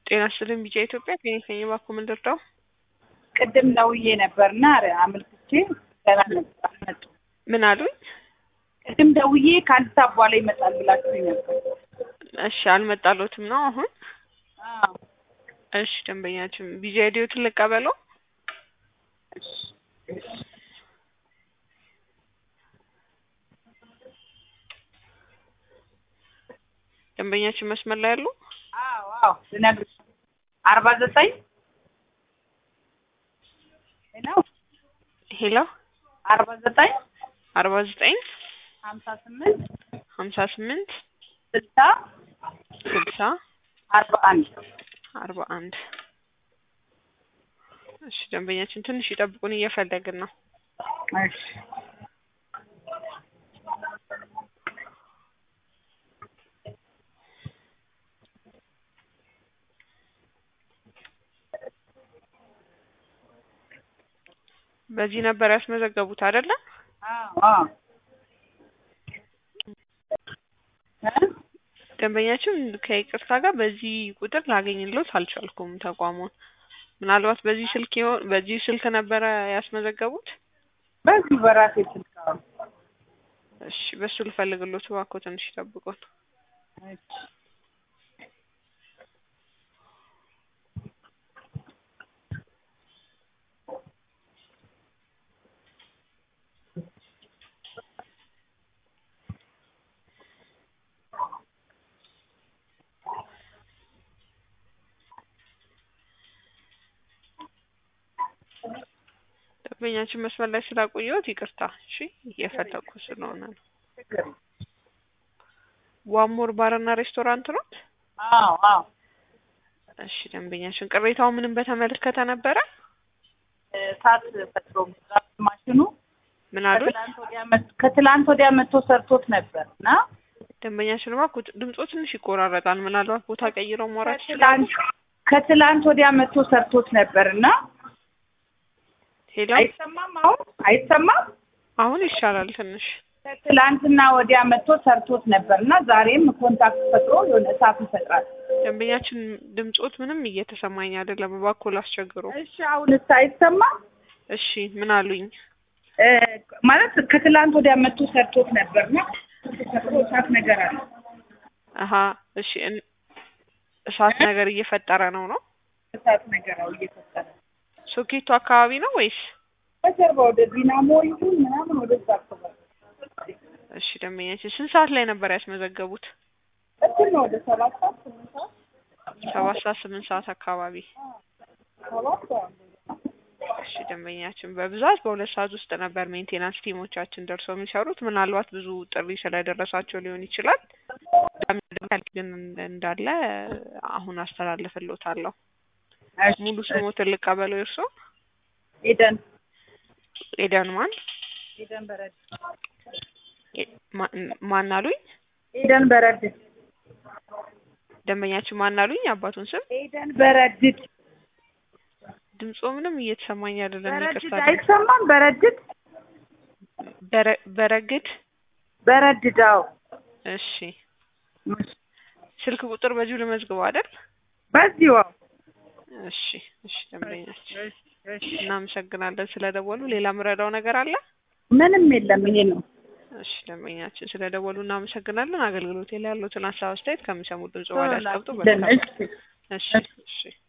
ጤና ይስጥልኝ ቢጫ ኢትዮጵያ ክሊኒክ ነኝ። እባክዎ ምን ልርዳው? ቅድም ደውዬ ነበርና አመልክቼ ገና መጡ። ምን አሉኝ? ቅድም ደውዬ ከአንድ ሰዓት በኋላ ይመጣል ብላችሁኝ ነበር። እሺ አልመጣሎትም ነው አሁን? አዎ እሺ ደንበኛችን ቢጫ አይዲዎትን ልቀበለው? እሺ እሺ ደንበኛችን መስመር ላይ ያሉ? አዎ አዎ ልነግርሽ አርባ ዘጠኝ ነው ሄሎ አርባ ዘጠኝ አርባ ዘጠኝ ሀምሳ ስምንት ሀምሳ ስምንት ስልሳ ስልሳ አርባ አንድ አርባ አንድ እሺ ደንበኛችን ትንሽ ይጠብቁን እየፈለግን ነው። እሺ በዚህ ነበር ያስመዘገቡት አይደለ? አዎ አዎ እ ደንበኛችን ከይቅርታ ጋር በዚህ ቁጥር ላገኝሎት አልቻልኩም ተቋሙን። ምናልባት በዚህ ስልክ ይሆን በዚህ ስልክ ነበረ ያስመዘገቡት? በዚሁ በራሴ ስልክ አዎ እሺ በሱ ልፈልግሎት እባክዎ ትንሽ ይጠብቁን። እሺ ደንበኛችን መስመር ላይ ስላቆየሁት ይቅርታ። እሺ እየፈለኩ ስለሆነ ነው። ችግር ዋሞር ባርና ሬስቶራንት ነው? አዎ አዎ እሺ ደንበኛችን ቅሬታው ምንም በተመለከተ ነበረ? እሳት ፈጥሮ መስራት ማሽኑ ምን አሉኝ? ከትላንት ወዲያ መጥ- ከትላንት ወዲያ መጥቶ ሰርቶት ነበር እና ደንበኛችን እባክዎ ድምጾ ትንሽ ይቆራረጣል። ምናልባት ቦታ ቀይረው ማውራት ይችላሉ? ከትላንት ከትላንት ወዲያ መጥቶ ሰርቶት ነበር እና ሄሎ አይሰማም አሁን አይሰማም አሁን ይሻላል ትንሽ። ከትላንትና ወዲያ መጥቶ ሰርቶት ነበር እና ዛሬም ኮንታክት ፈጥሮ የሆነ እሳት ይፈጥራል ደንበኛችን ድምጾት ምንም እየተሰማኝ አይደለም። እባክዎ ላስቸግሮ። እሺ አሁንስ አይሰማም እሺ ምን አሉኝ? እ ማለት ከትላንት ወዲያ መጥቶ ሰርቶት ነበርና ፈጥሮ እሳት ነገር አለ አሀ እሺ እን- እሳት ነገር እየፈጠረ ነው ነው? እሳት ነገር አው እየፈጠረ ሶኬቱ አካባቢ ነው ወይስ? በጀርባ ወደ ዲናሞ ይሁን ምናምን ወደዛ አካባቢ እሺ ደንበኛችን ስንት ሰዓት ላይ ነበር ያስመዘገቡት? እኩል ነው ወደ ሰባት ሰዓት ስምንት ሰዓት ሰባት ሰዓት ስምንት ሰዓት አካባቢ። ሰባት ሰዓት እሺ ደንበኛችን በብዛት በሁለት ሰዓት ውስጥ ነበር ሜንቴናንስ ቲሞቻችን ደርሰው የሚሰሩት። ምናልባት ብዙ ጥሪ ስለደረሳቸው ሊሆን ይችላል። ቅዳሜ ዕለት ግን እንዳለ አሁን አስተላልፍልዎታለሁ። እሺ ሙሉ ስሞትን ልቀበለው የእርሶ? ኤደን ኤደን ማን ኤደን በረድ ኤ- ማ- ማን አሉኝ? ኤደን በረድት ደንበኛችን ማን አሉኝ? አባቱን ስም ኤደን በረድት ድምጾ ምንም እየተሰማኝ አይደለም። በረድት ይቅርታ። አይሰማም በረድት በረ- በረግድ በረድት አዎ እሺ ስልክ ቁጥር በዚሁ ልመዝግበው አይደል? በዚሁ አዎ እሺ እሺ ደንበኛችን እሺ እሺ እናመሰግናለን ስለደወሉ። ሌላ ምረዳው ነገር አለ? ምንም የለም ይሄ ነው እሺ ደንበኛችን ስለደወሉ እናመሰግናለን። አገልግሎት ላይ ያሉትን ሀሳብ አስተያየት ከሚሰሙት ድምጽ በኋላ ያስቀምጡ። እሺ እሺ እሺ